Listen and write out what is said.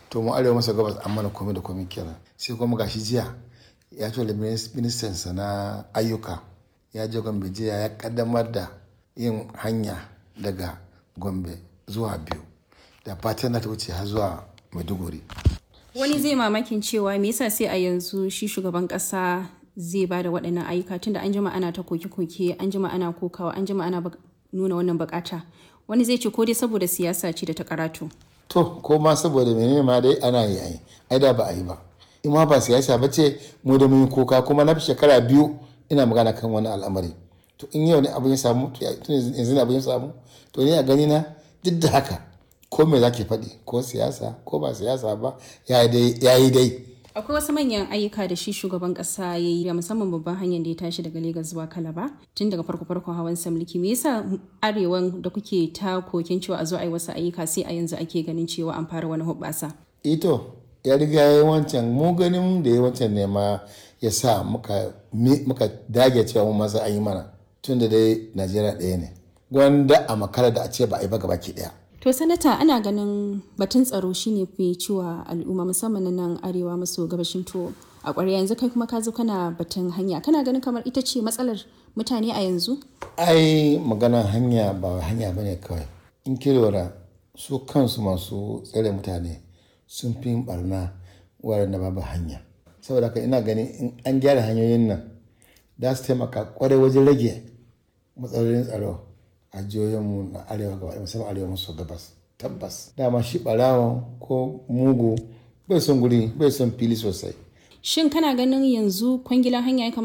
to mu arewa masa gabas an mana komai da komai kenan sai kuma gashi jiya ya tura ministan sa na ayyuka ya je gombe jiya ya kaddamar da yin hanya daga gombe zuwa biyu da fatan na ta wuce har zuwa maiduguri wani zai mamakin cewa me yasa sai a yanzu shi shugaban kasa zai ba da waɗannan ayyuka tunda an jima ana ta koke-koke an jima ana kokawa an jima ana nuna wannan bukata wani zai ce ko dai saboda siyasa ce da ta karatu to ko ma saboda menene ma dai ana yi ai ai da ba a yi ba in ma ba siyasa ba ce mu da mun yi koka kuma na fi shekara biyu ina magana kan wani al'amari to in yau ne abin ya samu tun yanzu ne abin ya samu to ni a gani na duk da haka ko me zaki faɗi ko siyasa ko ba siyasa ba ya yi dai akwai wasu manyan ayyuka da shi shugaban kasa ya yi musamman babban hanyar da ya tashi daga Legas zuwa Kalaba tun daga farko farkon hawan samliki me yasa arewan da kuke ta kokin cewa a zo a yi wasu ayyuka sai a yanzu ake ganin cewa an fara wani hubbasa ito ya riga ya yi wancan mu ganin da ya wancan ne ma ya sa muka dage cewa mu masa an yi mana tun da dai Najeriya ɗaya ne gwanda a makara da a ce ba a yi ba gabaki ɗaya To sanata ana ganin batun tsaro shine fi ciwa al'umma musamman na nan arewa maso gabashin to a ƙwarya yanzu kai kuma ka zo kana batun hanya kana ganin kamar ita ce matsalar mutane a yanzu? Ai maganar hanya ba hanya bane kawai. In lura su kansu masu tsare mutane sun fi barna da babu hanya. Saboda haka ina ganin in an gyara hanyoyin nan za su taimaka kwarai wajen rage matsalolin tsaro. a jihohinmu na arewa gaba musamman arewa maso gabas tabbas dama shi barawa ko mugu bai son guri bai son fili sosai shin kana ganin yanzu kwangilan hanya ya